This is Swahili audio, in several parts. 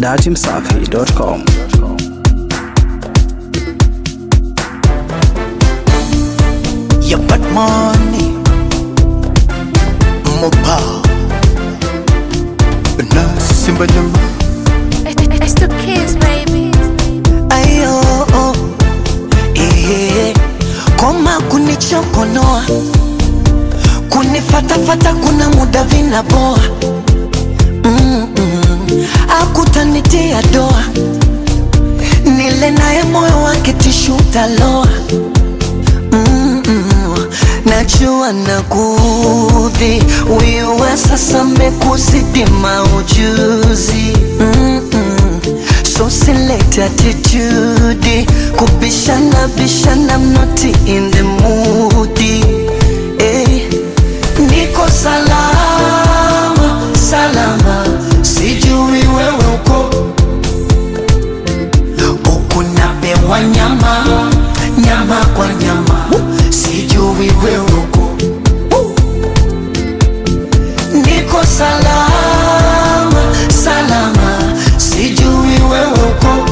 datimsafi.com. Your bad money Mobile Na simba nyama It's the kids, baby. Ayo oh, eh, Koma kunichokonoa Kunifatafata kuna muda vinaboa mm -mm. Akutanitia doa Nile naye moyo wake tishu taloa mm -mm. Najua nakudhi Wiwe sasa mekuzidi maujuzi mm -mm. So select attitude Kubishana bishana I'm not in the mood eh. Niko salama salama Sijui wewe uko huku napewa nyama nyama kwa nyama sijui wewe uko niko salama salama sijui wewe uko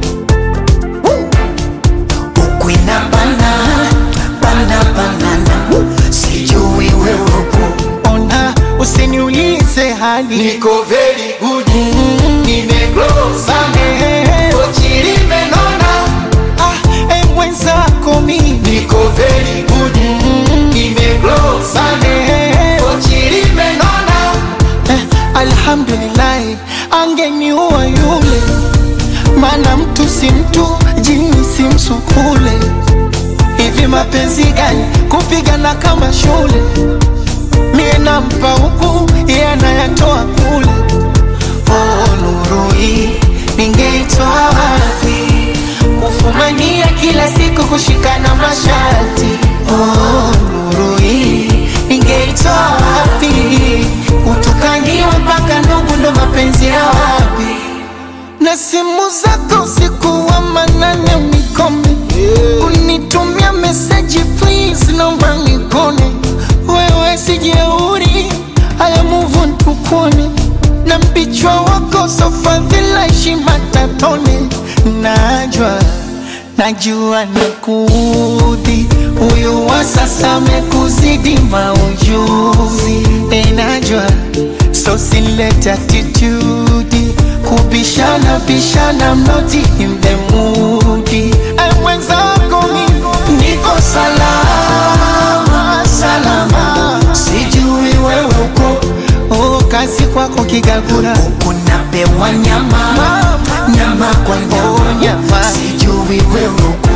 huku inabana bana banana sijui wewe uko ona usiniulize hali niko very good nimegrow sana Eh, kochi limenona ah, eh, mwenzako mi niko very good nimegrow sana Eh, kochi limenona eh, alhamdulillahi angeniua yule mana mtu si mtu jini si msukule hivi mapenzi gani kupigana kama shule mie nampa huku iye anayatoa kule oh, nuru hii ningeitwa wapi kufumania kila siku kushikana mashati oh, nuru hii ningeitwa wapi kutukaniwa mpaka ndugu ndo mapenzi ya wapi na simu zako usiku wa manane unikome unitumia meseji please naomba nikone wewe sijeuri haya muvu ntukone na mpichwa wako sofadhila heshima tatone najwa najua nakuudhi huyu wa sasa amekuzidi maujuzi enajwa so silete attitude kubishana bishana mnoti in the mood Ay, mwenzako mimi niko salama salama sijui wewe uko oh, kazi kwako kigagura huku napewa nyama nyama kwa Oh, nyama nyama. sijui wewe uko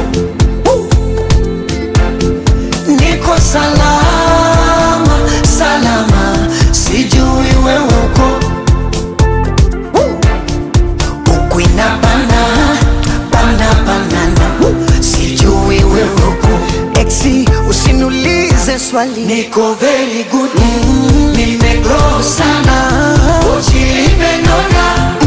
niko salama salama sijui wewe uko huku inabana bana banana sijui wewe uko exi usiniulize swali niko very good nimegrow sana kochi limenona